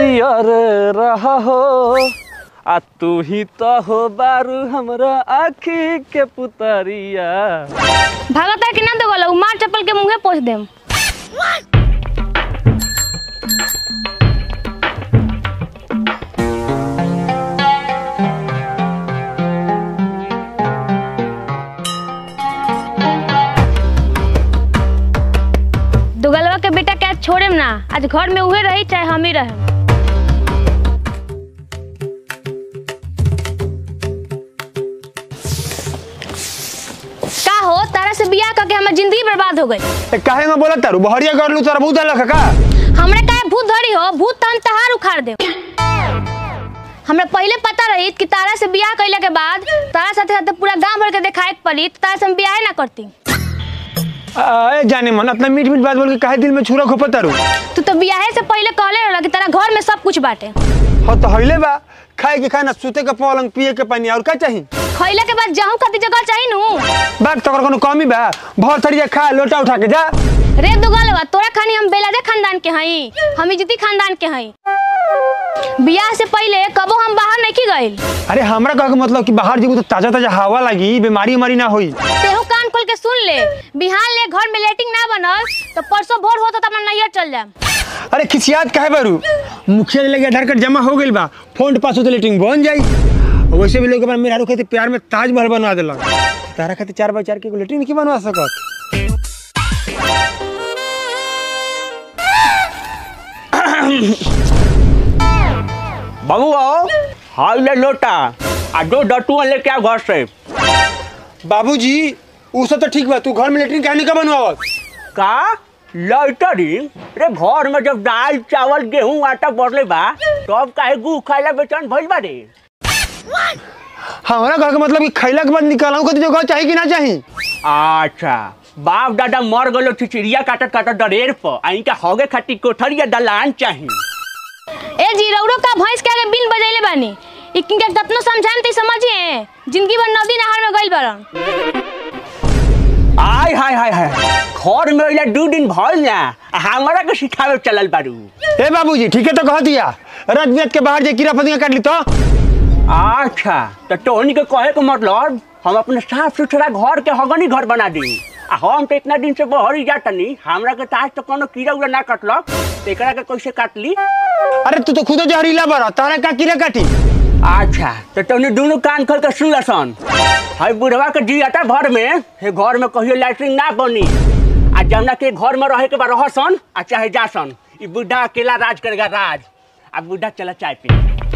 हरियर रह हो आ तू ही तो हो बारू हमरा आखी के पुतरिया भागता कि ना तो गलो मार चप्पल के मुंहे पोछ देम दुगलवा के बेटा के आज छोड़ेम ना आज घर में उहे रही चाहे हम ही रहे का हो तारा से बियाह करके हमर जिंदगी बर्बाद हो गई ए, काहे में बोलत तारू बहरिया कर लू तोरा बहुत अलग का हमरे काहे भूत धरी हो भूत तन तहार उखाड़ दे हमरा पहले पता रही कि तारा से बियाह कइला के बाद तारा साथे साथे पूरा गांव भर के देखाए के पड़ी तो तारा से हम बियाह ना करती ए जाने मन अपना मीठ मीठ बात बोल के काहे दिल में छुरा खोपत तारू तू तो बियाहे से पहले कहले रहला कि तारा घर में सब कुछ बाटे हो तो हइले बा खाए के खाना सूते के पलंग पिए के पानी और का चाही खइला के बाद जाहू खातिर जगह चाहिए नु बात तो कोनो कमी बा बहुत थरिया खा लोटा उठा के जा रे दुगलवा तोरा खानी हम बेलादे खानदान के हई हम इज्जती खानदान के हई बियाह से पहले कबो हम बाहर नहीं गइल अरे हमरा कहे के मतलब कि बाहर जेबू तो ताजा ताजा हवा लगी बीमारी उमारी ना होई तेहू कान खोल के सुन ले बिहान ले घर में लेटिंग ना बनल तो परसों भोर होता तो अपना नैयर चल जाए अरे खिसियात काहे बारू मुखिया लगे आधार कार्ड जमा हो गइल बा फोन पास होते लेटिंग बन जाई वैसे भी लोग अपना मेहरारू खातिर प्यार में ताजमहल बनवा देलक तारा खातिर चार बाई चार के एगो लेटिंग नहीं बनवा सकत बाबू आओ हाल ले लोटा आ दो डटुआ लेके आ घर से बाबूजी उ सब तो ठीक बा तू घर में लेटरिन काहे नहीं का बनवावत का लैटरी रे घर में जब दाल चावल गेहूं आटा बढ़ले बा तब काहे गु खाइला बेचैन भइल बा रे हमारा घर का मतलब कि खैला के बाद निकालू खातिर जगह चाहिए कि ना चाहिए अच्छा बाप दादा मर गलो चिचिरिया काटत काटत डरेर पर आ इनका हगे खातिर कोठरिया दलान चाही ए जी रौरो का भैंस के आगे बिन बजैले बानी इनके कतनो समझाएम ते समझिए जिंदगी भर नदी नहर में गइल बारन आय हाय हाय हाय घर में अइला दू दिन भइल ना आ हमरा के सिखावे चलल बारू ए बाबूजी ठीक है तो कह दिया रात बिरात के बाहर जे कीड़ा फतिंगा काट ली तो अच्छा तो टोनी के कहे के मतलब हम अपने साफ सुथरा घर के हगनी घर बना दी आ हम तो इतना दिन से बहरी जातनी हमरा के ताज तो कोनो कीड़ा उड़ा ना कटलक तो एकरा के कैसे काट ली अरे तू तो खुद जहरीला बड़ा तारा का कीड़ा काटी अच्छा तो तोनी दोनों कान खोल के सुन लसन हाय बुढ़वा के जियाता भर में हे घर में कहियो लैट्रिन ना बनी आ जमुना के घर में रहे के बा रहसन आ चाहे जासन ई बुढ़ा अकेला राज करेगा राज आ बुढ़ा चला चाय पी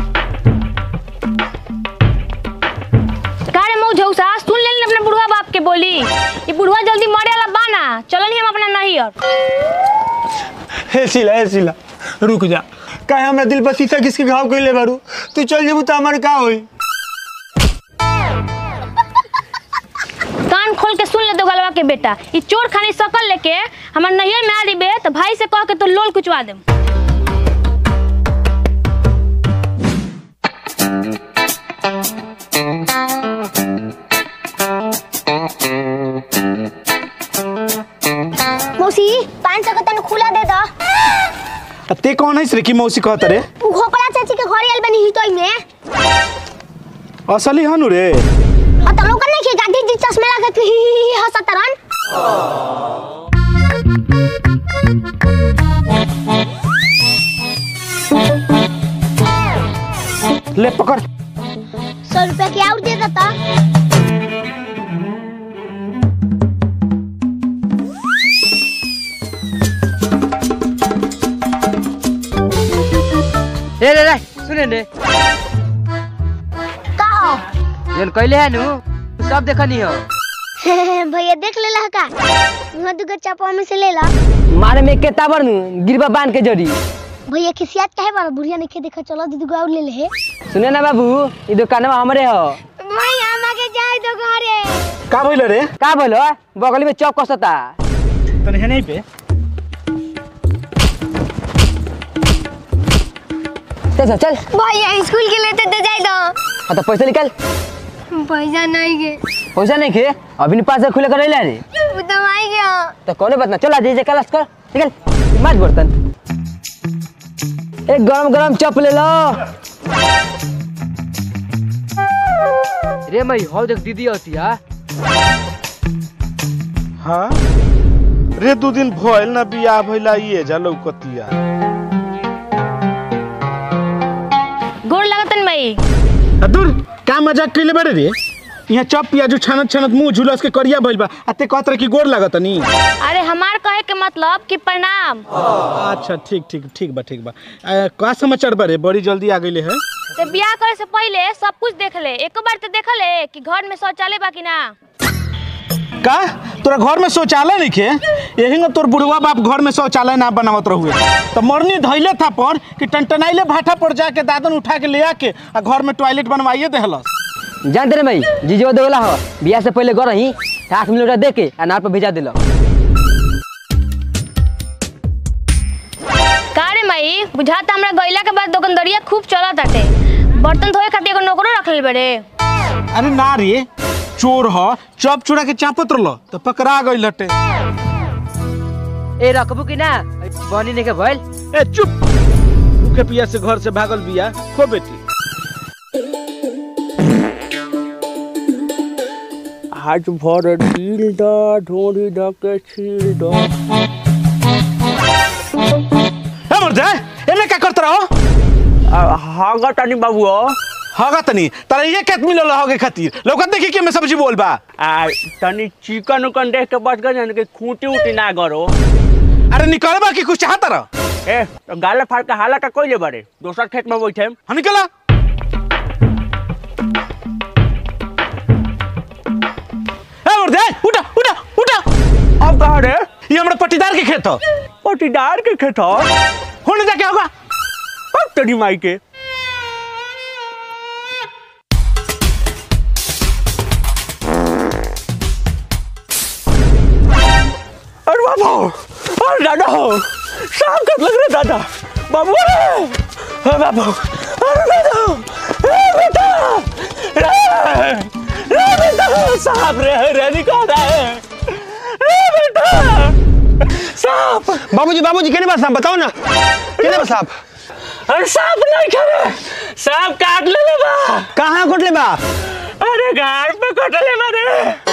का रे मऊ झौसा सुन लेनी अपने बुढ़वा बाप के बोली ये बुढ़वा जल्दी मरे वाला बाना चलो नहीं हम अपना नैयर हे सिला हे सिला रुक जा काहे हमरा दिल पर शीशा किसके घाव कइले बारू तू चल जेबू तो हमार का होई कान खोल के सुन ले दो गलवा के बेटा ये चोर खानी सकल लेके हमार नैयर में आ दिबे तो भाई से कह के तो लोल कुचवा देम मौसी पाँच सौ का तन खुला दे दो अब ते कौन है श्रीकी मौसी कहत रे उ घोकला चाची के घर आइल बनी हितोई में असली हनु रे और तुम लोग नहीं के गाड़ी दी चश्मा लगा के ही ही ही हंसत रहन ले पकड़ सौ रुपया के और दे देता रे रे रे सुने रे का हो जन कहले है नु तू सब देखनी हो भैया देख लेला का वहाँ दुगो चापा में से ले ला मारे में के ताबर नु गिरबा बांध के जड़ी भैया खिसियात काहे बारा बुढ़िया ने के देखा चलो दीदी को और ले ले हे सुने ना बाबू ई दुकानवा हमरे हो भैया हमारे जाए दो घरे का भइल रे का बोलो बगल में चौक कसता तने है नहीं पे चल चल चल भैया स्कूल के लेते दे जाए दो हाँ तो पैसा निकाल पैसा नहीं के पैसा नहीं खे अभी पास से खुले कर रे वो तो आई गया तो कौन बात ना चल आज जे क्लास कर निकल मार बर्तन एक गरम गरम चप ले लो रे मई हो देख दीदी होती है हाँ रे दू दिन भइल ना बियाह भइला ये जा लौकतिया गोड़ लगतन मई आ दूर का मजाक कइले बारे रे यहाँ चप पियाजू छानत छानत मुंह झुलस के करिया भइल बा आ ते कहत रहे कि गोर लागत नी अरे हमार कहे के मतलब कि प्रणाम अच्छा ठीक ठीक ठीक बा ठीक बा आ, का समाचार बारे बड़ी जल्दी आ गइले है ते बियाह करे से पहले सब कुछ देख ले एक बार तो देख ले कि घर में शौचालय बा कि ना का तोरा घर में शौचालय नहीं खे यही में तोर बुढ़वा बाप घर में शौचालय ना बनावत रहुए तो मरनी धैले था पर कि टनटनाइले भाटा पर जाके दादन उठा के ले आके आ घर में टॉयलेट बनवाइए देहलस जानते रे मई जीजो देवला हो बियाह से पहले गो रही आठ मिनट दे के अनार पर भेजा दिलो का रे मई बुझाता हमरा गइला के बाद दुकानदारिया खूब चलत बाटे बर्तन धोए खातिर एगो नौकरो रख ले बड़े अरे ना रे चोर ह चप चुरा के चापत रहल तो पकड़ा गई लटे ए रखबू कि ना बनी ने के भइल ए चुप भूखे पिया से घर से भागल बिया खो बेटी आज भर ढील द ढोरी द के छील द ए मर जाए एमे का करत रहो हागा तानी बाबू हगा तनी तारा ये केत मिलल होगे खातिर लौकत देखी के मैं सब्जी बोल बा आ तनी चिकन उकन देख के बच गए कि खूंटी उटी ना करो अरे निकल बा कि कुछ चाहत रह ए तो गाले फाड़ के हाला का कोई ले बड़े दोसर खेत में बैठे हम निकला ए मर जाए उठा उठा उठा अब कहा रे ये हमरा पट्टीदार के खेत हो पटीदार के खेत हो होने जाके होगा अब तेरी माई के अरे बाबू अरे दादा हो शाम कब लग रहे दादा बाबू रे अरे बाबू अरे दादा रे बेटा रे रे बेटा सांप रे रे निकाल रहा है रे बेटा सांप बाबूजी बाबूजी केने बा साहब बताओ ना केने बा साहब अरे सांप नहीं करे सांप काट ले ले बा कहाँ कोटले बा अरे गाड़ पे कटले मारे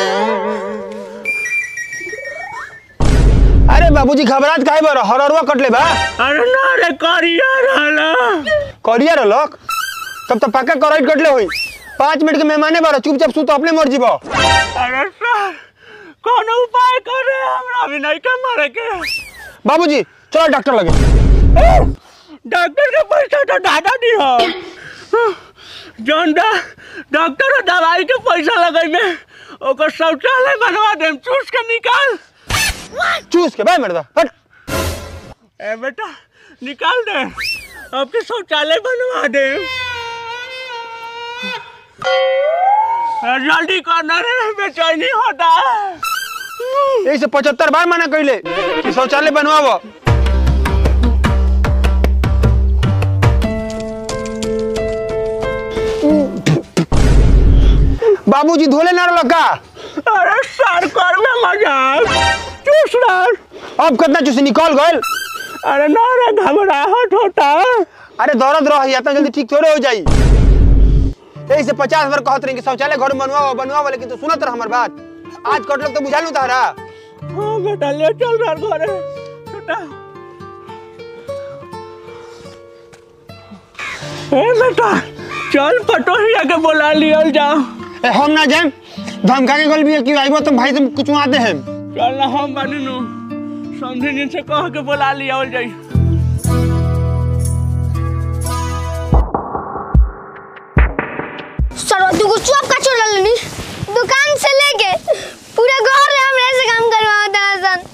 अरे बाबूजी घबरात काहे बा हररवा कटले बा अरे ना रे करिया रहला करिया रलक तब तो पक्का करैट कटले होई पाँच मिनट के मेहमाने बारो चुपचाप सुत अपने मर जीबो अरे सर कौन उपाय करे हमरा भी नहीं के मरे के बाबूजी चलो डॉक्टर लगे डॉक्टर के पैसा तो दादा दी हो जौन डा डॉक्टर और दवाई के पैसा लगाई में ओकर शौचालय बनवा देम चूस के निकाल चूस के भाई मर्दा हट ए बेटा निकाल दे आपके शौचालय बनवा दे अरे जल्दी करना रे बेचैनी होता है यही से पचहत्तर बार मना कैले कि शौचालय बनवाओ बाबूजी धोले ना रलो का अरे सर कर में मजाक चूस रहा अब कितना चूसी निकल गए अरे ना रे घबराहट होता है अरे दौड़त रह इतना जल्दी ठीक थोड़े हो जाई यही से पचास बार कहत रही कि शौचालय घर में बनवाओ बनवाओ लेकिन तू सुनत रह हमार बात आज कट लोग तो बुझा लू तारा हाँ बेटा ले चल रहा घरे बेटा ए बेटा चल पटोहिया के बुला लियल जाओ ए, हम ना जाए धमका के गल भी है कि आइबो तो भाई से कुछ आते हैं चल ना हम बनी नु समझे जिनसे कह के बुला लियल जाई सरवती को चुप का छोड़ लेनी दुकान से लेके पूरे घर में हमरे से काम करवाता है सन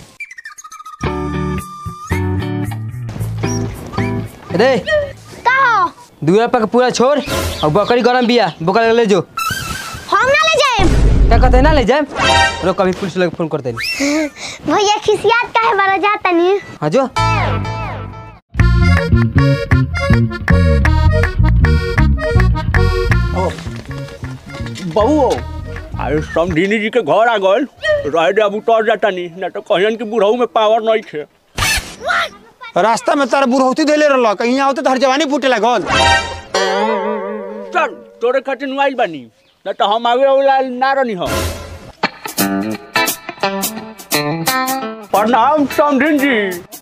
रे का हो दुआ पर पूरा छोड़ और बकरी गरम बिया बकरी ले जो हम ना ले जाए क्या कहते हैं ना ले जाए रो कभी पुलिस लोग फोन करते नहीं भैया खिसियात काहे बड़ा जाता नहीं हाँ जो बहू अरे समझिनी जी के घर आ गल रह दे अब उतर जाता नहीं ना तो कहन कि बुढ़ऊ में पावर नहीं थे रास्ता में तारा बुढ़ौती देले रहल कहीं आवते तो हर जवानी फूटे लागल चल तोरे खातिर नुआइल बानी न तो हम आवे वाला ना रहनी हो प्रणाम समधिन जी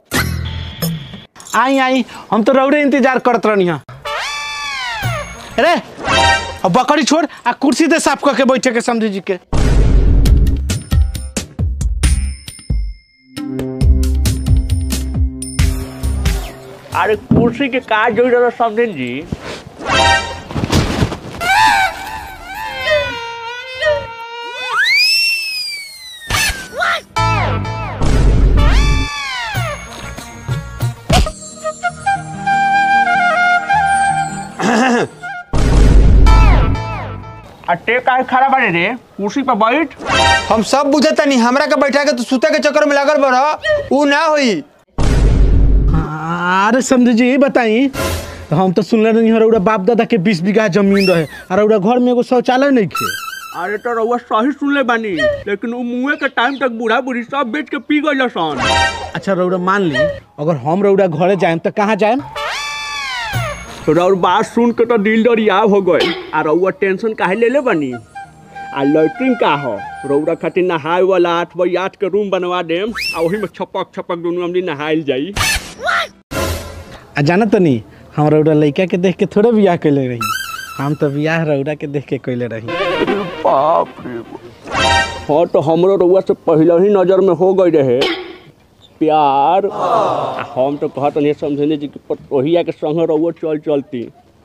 आई आई हम तो रौड़े इंतजार करत रहनी है अरे अब बकरी छोड़ आ कुर्सी दे साफ करके बैठे के समझी जी के अरे कुर्सी के का जोड़ रहा समधिन जी अटे का खड़ा बाड़े रे कुर्सी पर बैठ हम सब बुझता नहीं हमरा के बैठा के तू सुते के चक्कर में लागल बड़ ऊ ना होई अरे समझी जी बताई तो हम तो सुनले नहीं हो रौड़ा बाप दादा के बीस बीघा जमीन रहे और रौड़ा घर में एगो शौचालय नहीं खे अरे तो रउआ सही सुनले बानी लेकिन उ मुँहे के टाइम तक बूढ़ा बूढ़ी सब बेच के पी गइल सन अच्छा रौड़ा मान ली अगर हम रौड़ा घरे जाएम तो कहाँ जाएम तो रउर बात सुन के तो दिल दरियाव हो गए आ रउआ टेंशन काहे ले ले बानी आ लैट्रिन का हो रउरा खातिर नहाए वाला आठ बाई आठ के रूम बनवा देम आ वही में छपक छपक दोनों हमनी नहाइल जाई आ जाना तो नहीं हम रौड़ा लड़का के देख के थोड़े बियाह कैले रही हम तो बियाह रौड़ा के देख के कैले रही बाप रे हाँ तो हमरो रउआ से पहले ही नजर में हो गई रहे प्यार आ हम तो कहत नहीं समझने जी कि ओहिया के संग रउआ चल चलती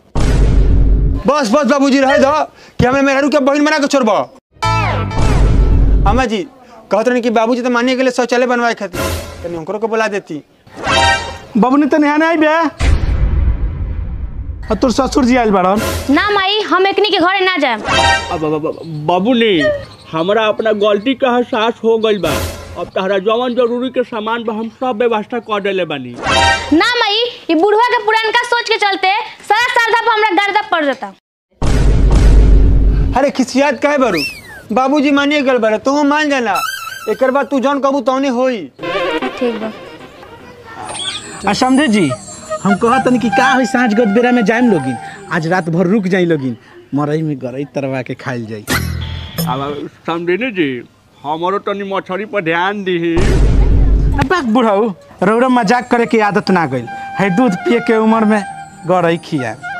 बस बस बाबूजी रहे दो कि हमें मेहरू के बहन बना के छोड़बो अम्मा जी कहत रही कि बाबूजी तो मानिए के लिए शौचालय बनवाए खातिर तनी ओकरो के बुला देती बबनी तो नहा नहीं बे और तोर ससुर जी आयल बाड़न ना माई हम एकनी के घरे ना जाएम अब अब- अब- बाबू ने हमरा अपना गलती का एहसास हो गइल बा अब तहरा जवन जरूरी के सामान बा हम सब व्यवस्था कर देले बानी ना माई ये बुढ़वा के पुरानका सोच के चलते सारा श्रद्धा पर हमरा गर्दा पड़ जाता अरे खिसियात काहे बरू बाबूजी मानिए गल बरे तू मान जाना एक बाद तू जौन कहबू तौने होई ठीक बा आ समझे जी हम कहत नहीं कि का होई साँझ गद बेरा में जाइम लोगिन आज रात भर रुक जाई लोगिन मरई में गरई तरवा के खाइल जाई अब समझे जी हमारो तनी मछली पर ध्यान दी अब बाक बुढ़ाऊ रौरा मजाक करे के आदत ना गइल है दूध पिए के उम्र में गरई खिया